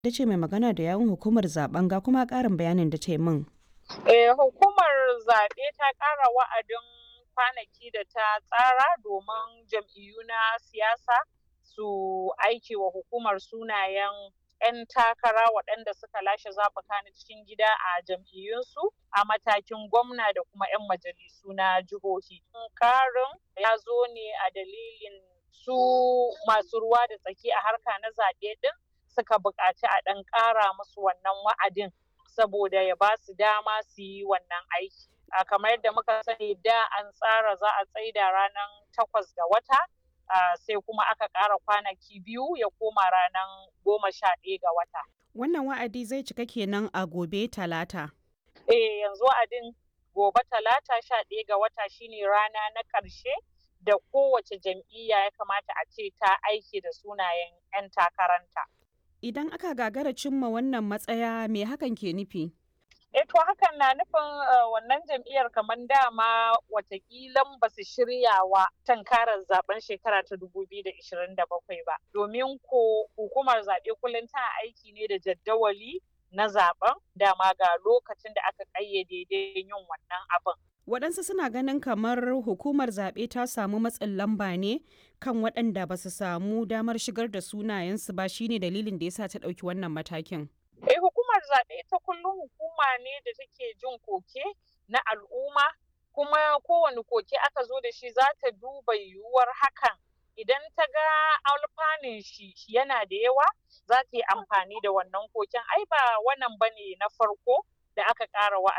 da ce mai magana da yawun hukumar zaben ga kuma ƙarin bayanin da ta yi min. Eh, hukumar zaɓe ta ƙara wa'adin kwanaki da ta tsara domin jam'iyyu na siyasa su aiki wa hukumar sunayen 'yan takara waɗanda suka lashe zaɓuka na cikin gida a jam'iyyunsu a matakin gwamna da kuma 'yan majalisu na jihohi. Karin ya zo ne a dalilin su masu ruwa da tsaki a harka na zaɓe ɗin suka buƙaci a ɗan ƙara musu wannan wa'adin saboda ya ba su dama su yi wannan aiki. A kamar yadda muka sani da an tsara za a tsaida ranar takwas ga wata sai kuma aka ƙara kwanaki biyu ya koma ranar goma sha ɗaya ga wata. Wannan wa'adi zai cika kenan a gobe talata. Eh yanzu wa'adin gobe talata sha ɗaya ga wata shine rana na ƙarshe da kowace jam'iyya ya kamata a ce ta aiki da sunayen 'yan takaranta. Idan aka gagara cimma wannan matsaya me hakan ke nufi? E to hakan na nufin wannan jam'iyyar kamar dama watakilan ba su shirya wa tankarar zaben shekara ta 2027 ba. Domin ko hukumar zaɓe kullum tana aiki ne da jaddawali na zaben dama ga lokacin da aka ƙayyade yin wannan abin. Waɗansu suna ganin kamar hukumar zaɓe ta samu matsin lamba ne kan waɗanda ba su samu damar shigar da sunayensu ba shine dalilin da yasa ta ɗauki wannan matakin. Eh hukumar zaɓe ta kullum hukuma ne da take jin koke na al'umma kuma kowane koke aka zo da shi za ta duba yiwuwar hakan idan ta ga alfanun shi yana da yawa za ta yi amfani da wannan koken ai ba wannan bane na farko da aka ƙara wa'adi